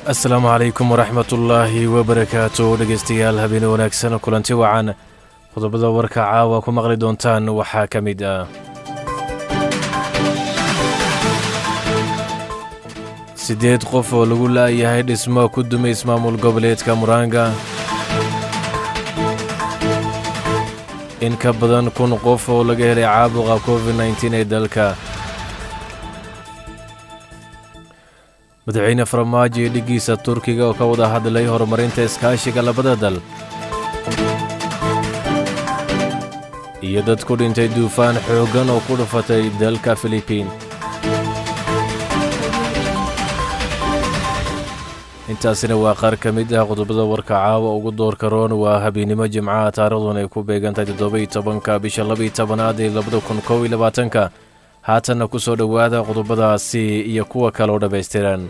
asalaamu calaykum waraxmat ullaahi wabarakaatu dhegeystayaal habeen wanaagsan kulanti wacan qodobada warka caawa ku maqli doontaan waxaa ka mid ah siddeed qof oo lagu la'yahay dhismo ku dumay ismaamul goboleedka muraanga in ka badan kun qof oo laga helay caabuqa covid nteen ee dalka madaxweyne farmaajo iyo dhiggiisa turkiga oo ka wada hadlay horumarinta iskaashiga labada dal iyo dad ku dhintay duufaan xooggan oo ku dhufatay dalka filibiin intaasina waa qaar ka mid ah qodobada warka caawa ugu doorka roon waa habeennimo jimcaha taarikhdan ay ku beegantahay toddobai tobanka bisha labaiy tobanaad ee labada kun kow iyo labaatanka haatanna ku soo dhowaada qodobadaasi iyo kuwa kale oo dhammaystiran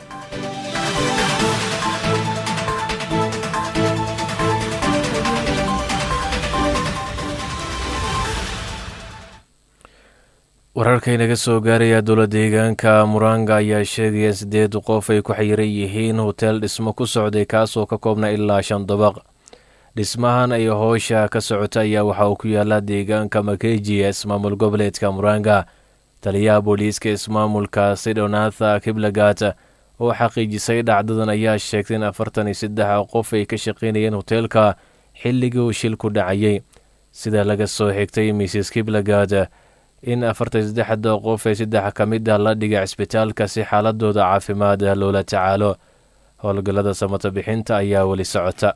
wararkaynaga soo gaaraya dowla deegaanka muranga ayaa sheegaya in siddeed qof ay ku xayiran yihiin hoteel dhismo ku socday kaasoo ka koobna ilaa shan dabaq dhismahan ay hoosha ka socota ayaa waxa uu ku yaala deegaanka makeji ee ismaamul goboleedka muranga taliyaha booliiska ismaamulka sidonatha kiblagat oo xaqiijisay dhacdadan ayaa sheegtay in afartan iyo saddex qof ay ka shaqaynayeen hoteelka xilligii uu shilku dhacayay sida laga soo xigtay mrs kiblagat in afartan saddexda qof ee saddex ka mid ah la dhigay cisbitaalka si xaaladooda caafimaad loola tacaalo howlgallada samata bixinta ayaa weli socota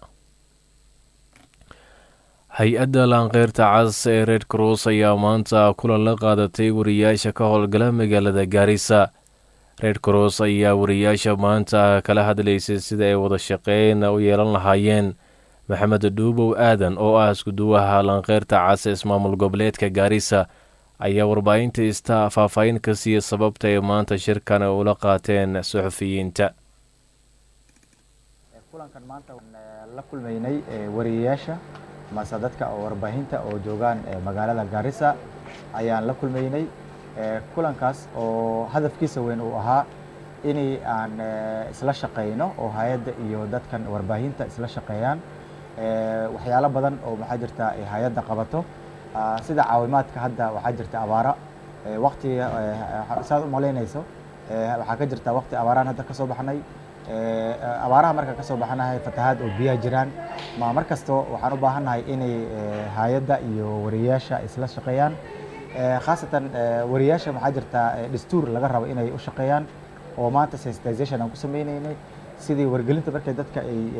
hay-adda laanqeyrta cas ee red cross ayaa maanta kulan la qaadatay wariyaasha ka howlgala magaalada gaarisa red cross ayaa wariyaasha maanta kala hadlaysay sida ay wada shaqeyn u yeelan lahaayeen maxamed dhuubow aadan oo ah iskuduwaha laanqeyrta cas ee ismaamul goboleedka gaarisa ayaa warbaahinta ista faahfaahin ka siiya sababta ay maanta shirkan ula qaateen suxufiyiinta kulankan maanta la kulmaynay wariyayaasha mase dadka oo warbaahinta oo joogaan magaalada gaarisa ayaan la kulmaynay kulankaas oo hadafkiisa weyn uu ahaa inay aan isla shaqayno oo hay-adda iyo dadkan warbaahinta isla shaqeeyaan waxyaalo badan oo maxaa jirta hay-adda qabato sida caawimaadka hadda waxaa jirta abaara waktiga saad u malaynayso waxaa ka jirta wakti abaaraan hadda kasoo baxnay abaaraha marka kasoo baxnahay fatahaad oo biyaha jiraan ma mar kasto waxaan u baahannahay inay hay-adda iyo wariyayaasha isla shaqeeyaan khaasatan wariyayaasha waxaa jirta dastuur laga rabo inay u shaqeeyaan oo maanta sensitization aan ku sameynaynay sidii wargelinta markay dadka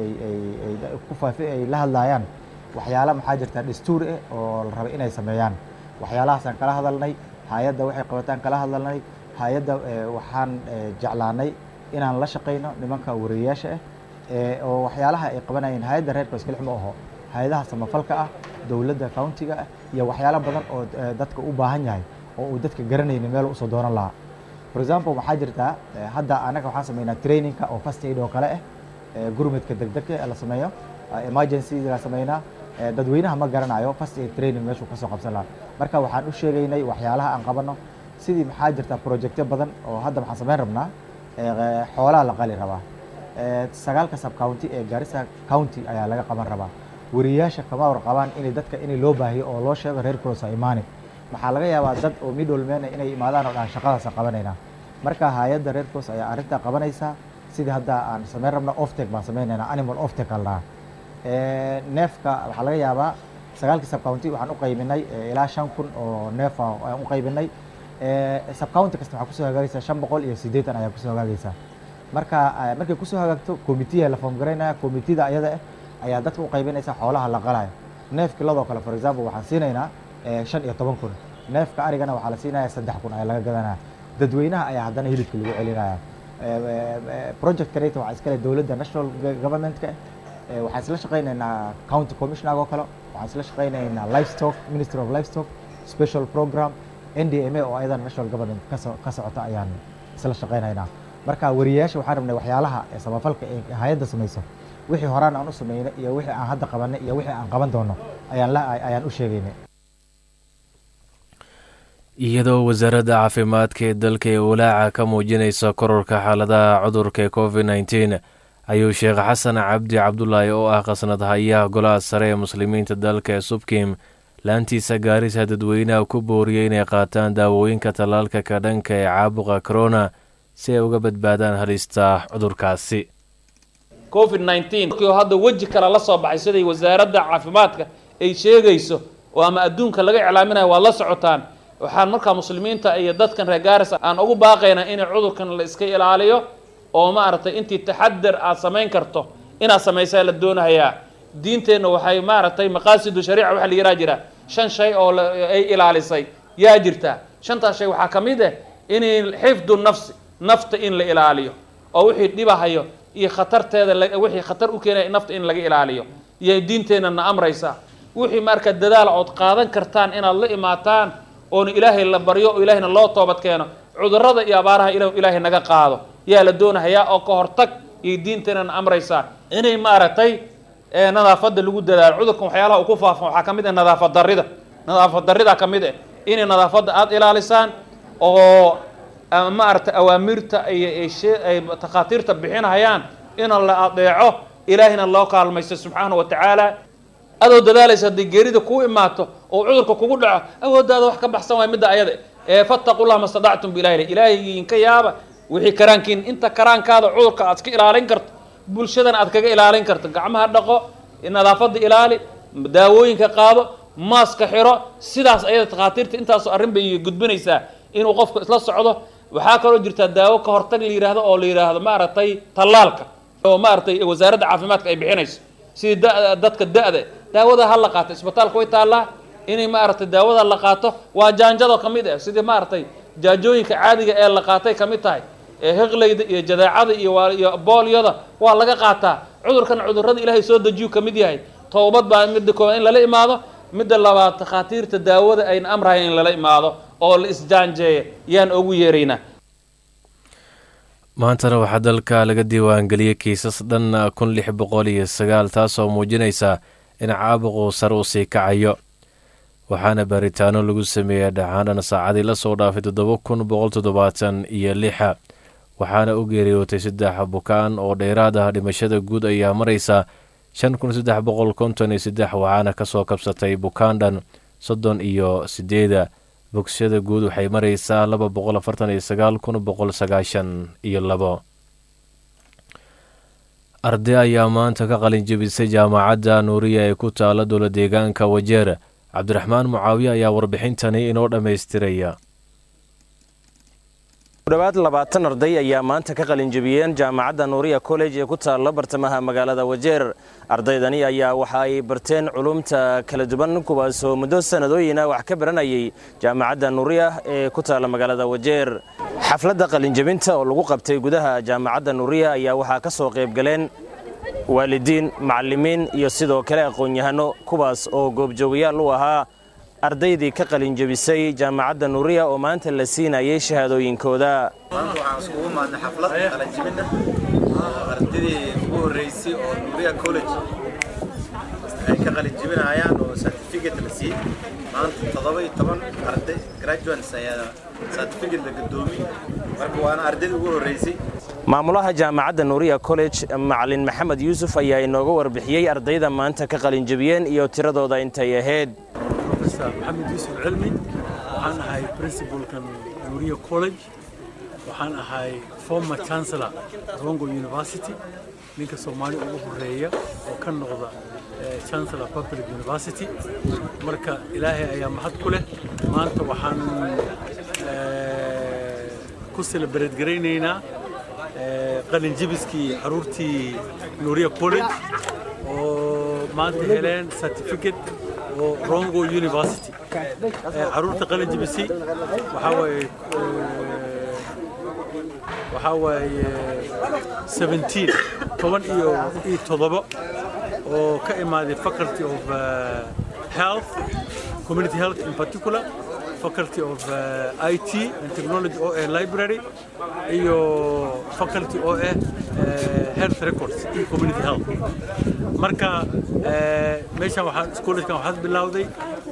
ay ku faafi ay la hadlaayaan waxyaala maxaa jirta dastuur eh oo la raba inay sameeyaan waxyaalahaasaan kala hadalnay hay-adda waxay qabataan kala hadalnay hay-adda waxaan jeclaanay inaan la shaqayno nimanka wariyayaasha ah oo waxyaalaha ay qabanayeen hay-adda reerka iskalix ma aho hay-adaha samafalka ah dowladda countiga ah iyo waxyaalo badan oo dadka u baahan yahay oo uu dadka garanayni meel usoo doonan lahaa for example waxaa jirtaa hadda anaga waxaan sameynaa trainingka oo first aid oo kale ah gurmudka degdegka la sameeyo emergency la sameynaa dadweynaha ma garanayo first aid training meeshuu kasoo qabsan lahaa marka waxaan u sheegaynay waxyaalaha aan qabano sidii maxaa jirta projectyo badan oo hadda waxaan sameyn rabnaa xoolaha la qali rabaa sagaalka sub county ee garissa county ayaa laga qaban rabaa wariyayaasha kama warqabaan inay dadka inay loo baahiyo oo loo sheego reer cross imaani waxaa laga yaabaa dad oo middlemen inay imaadaan oo dhahan shaqadaasa qabanaynaa marka hay-adda reer cross ayaa arrintaa qabanaysaa sidii hadda aan sameyn rabna oftek baan sameynaynaa animal oftek al dhahaa neefka waxaa laga yaabaa sagaalkii sub county waxaan u qaybinay ilaa shan kun oo neef aan u qaybinay sub county kasta waxaa kusoo hagaagaysaa shan boqol iyo siddeetan ayaa kusoo hagaagaysaa marka markay kusoo hagaagto committeeya la foom garaynaya committeeda ayada ah ayaa dadka u qaybinaysa xoolaha la qalayo neef kiladoo kale for example waxaan siinaynaa shan iyo toban kun neefka arigana waxaa la siinaya saddex kun ayaa laga gadanaya dadweynaha ayaa haddana hilibka lagu celinaya project kaneta waxaa iskale dowladda national governmentka waxaan isla shaqaynaynaa county commissioner oo kale waxaan isla shaqaynaynaa livestock ministry of livestock special program n d m a oo ayadan national government ka socota ayaan isla shaqaynaynaa marka wariyayaasha waxaan rabnay waxyaalaha samafalka ee hay-adda samayso wixii horaan aan u sameynay iyo wixii aan hadda qabanay iyo wixii aan qaban doono ayaan ayaan u sheegaynay iyadoo wasaaradda caafimaadka ee dalka ee walaaca ka muujinaysa kororka xaaladaha cudurka covid nteen ayuu sheekh xasan cabdi cabdulaahi oo ah khasnad hayaha golaha sare ee muslimiinta dalka ee subkim laantiisa gaarisa dadweynaha ku booriyey inay qaataan daawooyinka tallaalka ka dhanka ee caabuqa korona si ay uga badbaadaan halista cudurkaasi covid oo hadda weji kale la soo baxay siday wasaaradda caafimaadka ay sheegayso oo ama adduunka laga iclaaminayo waad la socotaan waxaan markaa muslimiinta iyo dadkan reer gaarisa aan ugu baaqaynaa inay cudurkan la iska ilaaliyo oo maaragtay intii taxadar aad samayn karto inaad samaysaa la doonahayaa diinteenna waxay maaragtay maqaasidu shariica waxa la yidhaha jira shan shay oo ay ilaalisay yaa jirtaa shantaas shay waxaa ka mid ah in xifdu nafsi nafta in la ilaaliyo oo wixii dhibahayo iyo khatarteeda wixii khatar u keenaya nafta in laga ilaaliyo iyo diinteenna na amraysa wixii marka dadaal ood qaadan kartaan inaad la imaataan oona ilaahay la baryo oo ilaahayna loo toobad keeno cudurrada iyo abaaraha ila ilaahay naga qaado yaa la doonahayaa oo ka hortag iyo diinteenna na amraysaa inay maaragtay nadaafadda lagu dadaalo cudurkan waxyaalaha uu ku faafan waxaa ka mid ah nadaafad darrida nadaafad darrida ka mid ah inay nadaafadda aada ilaalisaan oo maaragtay awaamirta iyo ay takhaatiirta bixinahayaan in la adeeco ilaahayna loo kaalmaysto subxaana wa tacaala adoo dadaalaysa hadday geerida kuu imaato oo cudurka kugu dhaco awooddaada wax ka baxsan waay midda ayada ee fattaqullah ma stadactum bilahi ilaahigiinka yaaba wixii karaankiin inta karaankaada cudurka aad iska ilaalin karto bulshadana aad kaga ilaalin karto gacmaha dhaqo nadaafadda ilaali daawooyinka qaado maaska xiro sidaas ayada takhaatiirta intaasoo arrin bay gudbinaysaa inuu qofku isla socdo waxaa kaloo jirtaa daawo ka hortag la yidhaahdo oo la yidhaahdo maaragtay tallaalka oo maaragtay wasaaradda caafimaadka ay bixinayso sidii da dadka da-da daawada ha la qaato isbitaalka way taallaa inay maaragtay daawada la qaato waa jaanjado ka mid ah sidii maaragtay jaajooyinka caadiga ee la qaatay ka mid tahay ee hiqlayda iyo jadeecada iyo iyo boolyada waa laga qaataa cudurkan cudurrada ilaahay soo dejiyu ka mid yahay toobad baa midda koowaad in lala imaado midda labaad takhaatiirta daawada ayna amrahayn in lala imaado oo la isjaanjeeya yaan ugu yeeraynaa maantana waxaa dalka laga diiwaangeliyey kiisas dhan kun lix boqol iyo sagaal taasoo muujinaysa in caabuquu sare u sii kacayo waxaana baaritaano lagu sameeyey dhacaandhan saacadii lasoo dhaafay toddoba kun boqol toddobaatan iyo lixa waxaana u geeriyootay saddex bukaan oo dheeraad ah dhimashada guud ayaa maraysa shan kun saddex boqol konton iyo saddex waxaana kasoo kabsatay bukaandhan soddon iyo sideeda bogsashada guud waxay maraysaa laba boqol afartan iyo sagaal kun boqol sagaashan iyo labo arday ayaa maanta ka qalin jebisay jaamacadda nuuriya ee ku taala dowla deegaanka wajeer cabdiraxmaan mucaawiye ayaa warbixintani inoo dhammaystiraya kudhowaad labaatan arday ayaa maanta ka qalinjebiyeen jaamacadda nuuriya college ee ku taalla bartamaha magaalada wajeer ardaydani ayaa waxa ay barteen culumta kala duwan kuwaasoo muddo sannadooyina wax ka baranayay jaamacadda nuuriya ee ku taalla magaalada wajeer xafladda qalinjebinta oo lagu qabtay gudaha jaamacadda nuuriya ayaa waxaa ka soo qaybgaleen waalidiin macallimiin iyo sidoo kale aqoon-yahano kuwaas oo goobjoogayaal u ahaa ardaydii ka qalinjebisay jaamacadda nuuriya oo maanta la siinayay shahaadooyinkooda maanta waxaan iskugu maadnay xaflad qalinjebina ardaydii ugu horreysay oo nuuriya college ay ka qalinjebinayaan oo certificate la siiyey maanta toddoba iyo toban arday graduates ayaa certificate la gadoomiyey marka waana ardaydii ugu horreysay maamulaha jaamacadda nuuriya college macalin maxamed yuusuf ayaa inooga warbixiyey ardayda maanta ka qalinjebiyeen iyo tiradooda intay ahayd maxamed yuusuf cilmi waxaan ahay principalkan nuuriya college waxaan ahay former chancellor rongo university ninka soomaali ugu horeeya oo ka noqda chancellor public university marka ilaahay ayaa mahad ku leh maanta waxaan ku celebrate garaynaynaa qalinjebiskii caruurtii nuuriya college oo maanta heleen certificate oo rongo university caruurta qalin jebisay waxaa waaye waxaa waaye seventeen toban iyo iyo toddoba oo ka imaaday faculty of health community health in particular faculty of uh, IT and technology oo ah library iyo faculty oo ah uh, health records iyo community health marka uh, meeshan waxaan iskuuladkan waxaad bilowday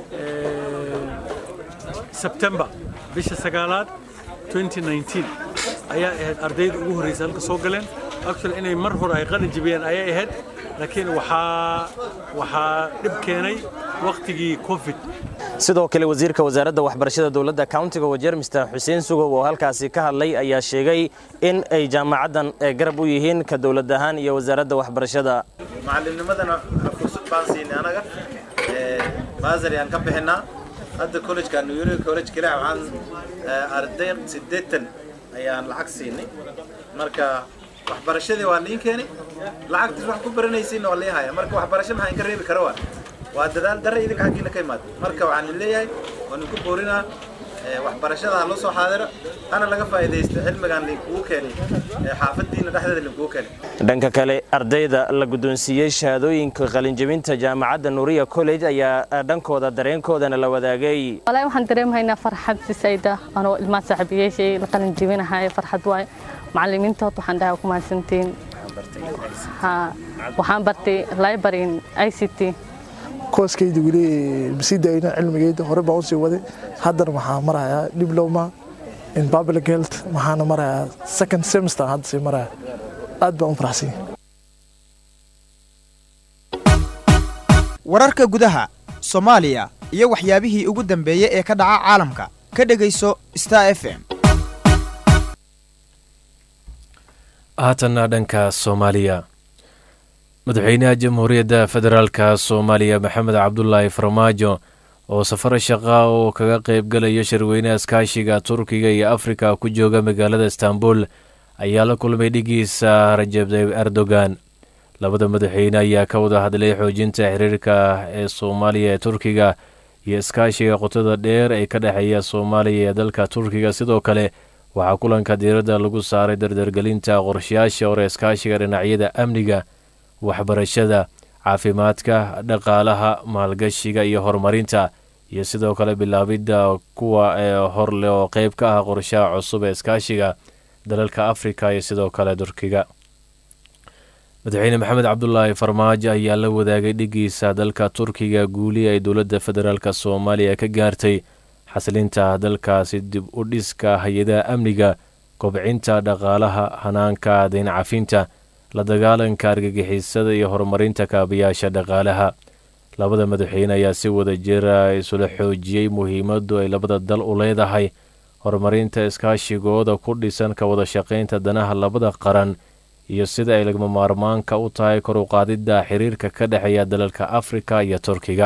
September bisha sagaalaad 2019 ayaa ahayd ardayda ugu horreysay halka soo galeen actually inay mar hore ay qalin jibiyeen ayay ahayd laakiin waxaa waxaa dhib keenay waqtigii covid sidoo kale wasiirka wasaaradda waxbarashada dowladda countiga wajeer mister xuseen sugow oo halkaasi ka hadlay ayaa sheegay in ay jaamacaddan garab u yihiin ka dowlad ahaan iyo wasaaradda waxbarashada macallimnimadana fursad baan siinay anaga baasari aan ka bixinaa hadda collegeka new york college kale waxaan arday siddeetan ayaan lacag siinay marka waxbarashadii waa niin keenay lacagtiis wax ku baranaysiinna waa lii haya marka waxbarasho maxaa inka reebi kara waa waa dadaal darre idinka xaggiina ka imaada marka waxaan leeyahay waan inku boorinaa waxbarashada ha loo soo xaadiro hana laga faa'iidaysto cilmigaan linkugu keenay xaafadiina dhexdeeda linkugu keenay dhanka kale ardayda la guddoonsiiyey shahaadooyinka qalinjebinta jaamacadda nuuriya college ayaa dhankooda dareenkoodana la wadaagay walahi waxaan dareemahaynaa farxad sisayda anoo ilmaha saaxiibayaashay la qalin jebinahay farxad waaye macallimiintood waxaan dhahay ku mahadsantiin waxaan bartay library i c t kooskayda weli masii daayna cilmigayda hore baan usii waday haddana waxaa marayaa diploma in public health waxaana marayaa second semester hadda sii maraya aad baan u faraxsanya wararka gudaha soomaaliya iyo waxyaabihii ugu dambeeyey ee ka dhaca caalamka ka dhegayso star f m haatanna dhanka soomaaliya madaxweynaha jamhuuriyadda federaalka soomaaliya maxamed cabdulaahi farmaajo oo safar shaqa oo kaga qaybgalayo shirweynaha iskaashiga turkiga iyo afrika ku jooga magaalada istanbul ayaa la kulmay dhigiisa rajab tayyib erdogan labada madaxweyne ayaa ka wada hadlay xoojinta xiriirka ee soomaaliya ee turkiga iyo iskaashiga qotada dheer ee ka dhexeeya soomaaliya ee dalka turkiga sidoo kale waxaa kulanka diiradda lagu saaray dardargelinta qorshayaasha hore iskaashiga dhinacyada amniga waxbarashada caafimaadka dhaqaalaha maalgashiga iyo horumarinta iyo sidoo kale bilaabidda kuwa ee horle oo qeyb ka ah qorshaha cusub ee iskaashiga dalalka afrika iyo sidoo kale turkiga madaxweyne maxamed cabdulaahi farmaajo ayaa la wadaagay dhigiisa dalka turkiga guuli ay dowladda federaalk soomaaliya ka gaartay xasilinta dalkaasi dib u dhiska hay-adaha amniga kobcinta dhaqaalaha hanaanka dayn cafinta la dagaalanka argagixisada iyo horumarinta kaabayaasha dhaqaalaha labada madaxweyne ayaa si wada jira isula xoojiyey muhiimadu ay labada dal u leedahay horumarinta iskaashigooda ku dhisan ka wada shaqaynta danaha labada qaran iyo sida ay lagama maarmaanka u tahay kor u qaadidda xiriirka ka dhexeeya dalalka afrika iyo turkiga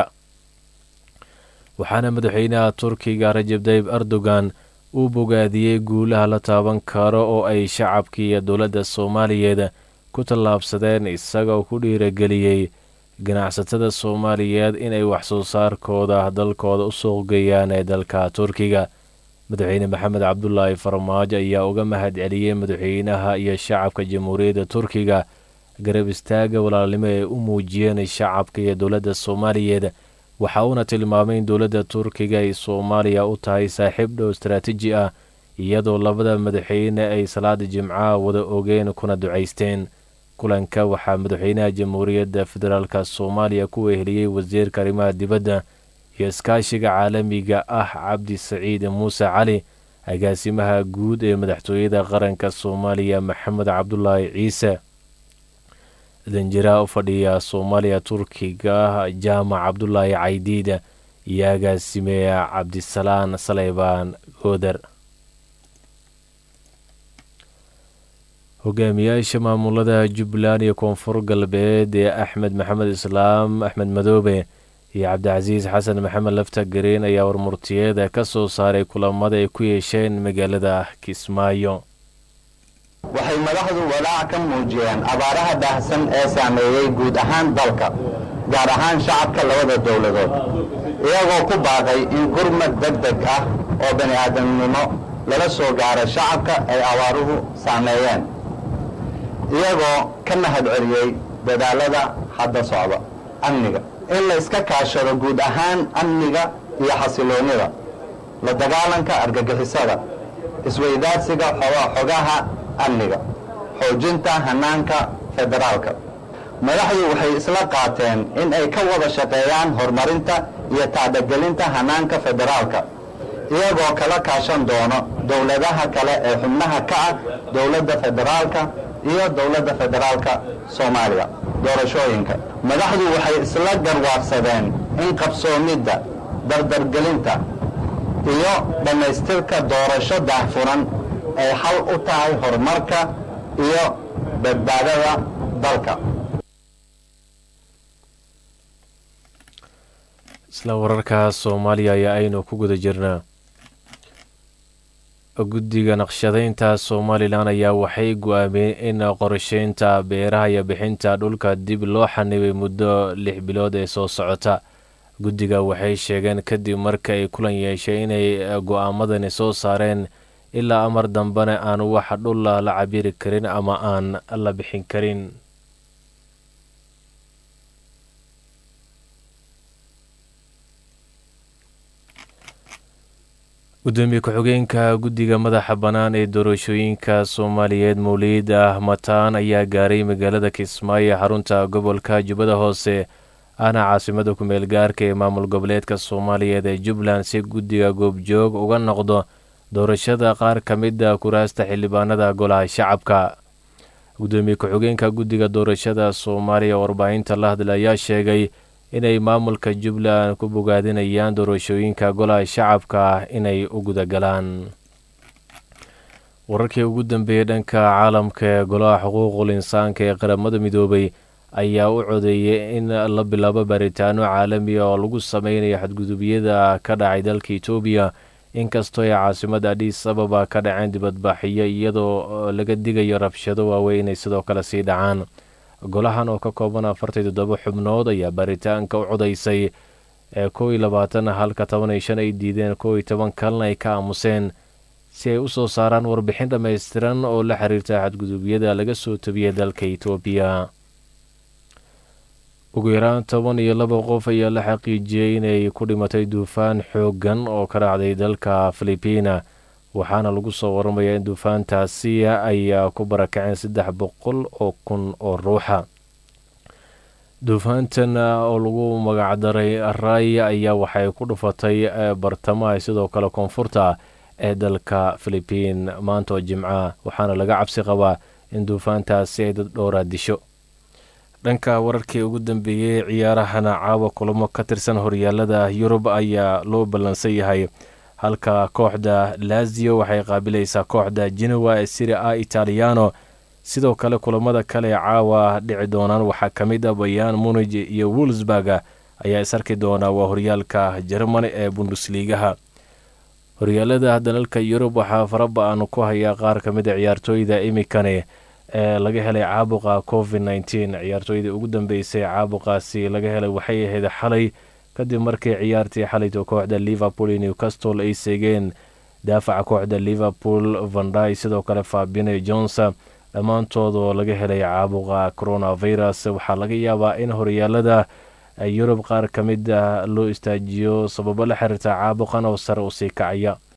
waxaana madaxweynaha turkiga rajab tayyib erdogan uu bogaadiyey guulaha la taaban karo oo ay shacabkii iyo dowladda soomaaliyeed ku tallaabsadeen isagoo ku dhiirageliyey ganacsatada soomaaliyeed inay waxsoo saarkooda dalkooda u suuqgeeyaan ee dalka turkiga madaxweyne maxamed cabdulaahi farmaajo ayaa uga mahad celiyey madaxweynaha iyo shacabka jamhuuriyadda turkiga garab istaaga walaalnimo ee u muujiyeen shacabka iyo dowladda soomaaliyeed waxa uuna tilmaamay in dowladda turkiga ay soomaaliya u tahay saaxiib dhow istaraatiiji ah iyadoo labada madaxweyne ay salaada jimcaha wada ogeen kuna ducaysteen kulanka waxaa madaxweynaha jamhuuriyadda federaalk soomaaliya ku weheliyey wasiirka arrimaha dibadda iyo iskaashiga caalamiga ah cabdi saciid muuse cali agaasimaha guud ee madaxtooyada qaranka soomaaliya maxamed cabdulaahi ciise danjiraha u fadhiya soomaaliya turkiga jaamac cabdulaahi caydiida iyo agaasimeya cabdisalaan saleybaan gooder hogaamiyaasha maamulada jubbaland iyo koonfur galbeed ee axmed maxamed islaam axmed madoobe iyo cabdicasiis xasan maxamed lafta gareen ayaa warmurtiyeeda ka soo saaray kulamada ay ku yeesheen magaalada kismaayo waxay madaxdu walaac ka muujiyeen abaaraha baahsan ee saameeyey guud ahaan dalka gaar ahaan shacabka labada dowladood iyagoo ku baaqay in gurmad deg deg ah oo bani aadamnimo lala soo gaaro shacabka ay abaaruhu saameeyeen iyagoo ka mahad celiyey dadaalada hadda socda amniga in la iska kaashado guud ahaan amniga iyo xasiloonnida la dagaalanka argagixisada isweydaadsiga xogaha amniga xoojinta hanaanka federaalka madaxdu waxay isla qaateen in ay ka wada shaqeeyaan horumarinta iyo tacdagelinta hanaanka federaalka iyagoo kala kaashan doono dowladaha kale ee xubnaha ka ah dowladda federaalka iyo dowladda federaalka soomaaliya doorashooyinka madaxdu waxay isla garwaaqsadeen in qabsoomidda dardargelinta iyo dhammaystirka doorasho daahfuran ay xal u tahay horumarka iyo badbaadada dalka isla wararka soomaaliya ayaa aynu ku guda jirnaa guddiga naqshadaynta somalilan ayaa waxay go-aamiyeen in qorsheynta beeraha iyo bixinta dhulka dib loo xanibay muddo lix bilood ee soo socota guddiga waxay sheegeen kadib marka ay kulan yeeshay inay go-aamadani soo saareen ilaa amar dambena aan wax dhulla la cabiri karin ama aan la bixin karin gudoomiye ku-xigeenka guddiga madaxa bannaan ee doorashooyinka soomaaliyeed mowliid ah mataan ayaa gaaray magaalada kismaayo xarunta gobolka jubbada hoose ahna caasimada ku-meel gaarka ee maamul goboleedka soomaaliyeed ee jubbaland si guddiga goobjoog uga noqdo doorashada qaar ka mida kuraasta xildhibaanada golaha shacabka gudoomiye ku-xigeenka guddiga doorashada soomaaliya warbaahinta la hadla ayaa sheegay inay maamulka jubbaland ku bogaadinayaan doorashooyinka golaha shacabka ah inay u gudagalaan wararkii ugu dambeeyey dhanka caalamka ee golaha xuquuqul insaanka ee qaramada midoobay ayaa u codeeyay in la bilaabo baaritaano caalami oo lagu sameynayo xadgudubyada ka dhacay dalka etoobiya inkastoo ay caasimada adhiis ababa ka dhaceen dibadbaxiyo iyadoo laga digayo rabshado waaweyn inay sidoo kale sii dhacaan golahan oo ka kooban afartan toddoba xubnood ayaa baaritaanka u codaysay ee kow iyo labaatan halka toban iyo shan ay diideen kow iyo toban kalena ay ka aamuseen si ay u soo saaraan warbixin dhammaystiran oo la xiriirta xadgudubyada laga soo tabiyey dalka etoobiya ugu yaraan toban iyo laba qof ayaa la xaqiijiyey inay ku dhimatay duufaan xooggan oo ka dhacday dalka filibiina waxaana lagu soo waramayaa in duufaantaasi ayaa ku barakaceen saddex boqol oo kun oo ruuxa duufaantan oo lagu magacdaray raaya ayaa waxay ku dhufatay bartamaha sidoo kale koonfurta ee dalka filibiin maanta oo jimca waxaana laga cabsi qabaa in duufaantaasi ay dad dhowraa disho dhanka wararkii ugu dambeeyey ciyaarahana caawa kulamo ka tirsan horyaalada yurub ayaa loo ballansan yahay halka kooxda lazio waxay qaabilaysaa kooxda genowa ee siria a italiano sidoo kale kulamada kale ee caawa dhici doonaan waxaa ka mid a bayaan munij iyo wolsburg ayaa isarki doona waa horyaalka jermani ee bundusliigaha horyaalada dalalka yurub waxaa faraba-an ku hayaa qaar ka mid a ciyaartooyda imikane ee laga helay caabuqa covid nteen ciyaartooydii ugu dambeysay caabuqaasi laga helay waxay ahayd xalay kadib markii ciyaartii xalayto kooxda liverpool iyo newcastle ay seegeen daafaca kooxda liverpool vanday sidoo kale fabine jonsa dhammaantoodoo laga helay caabuqa coronavirus waxaa laga yaabaa in horyaalada yurub qaar ka mid ah loo istaajiyo sababo la xiriirta caabuqan oo sare usii kacaya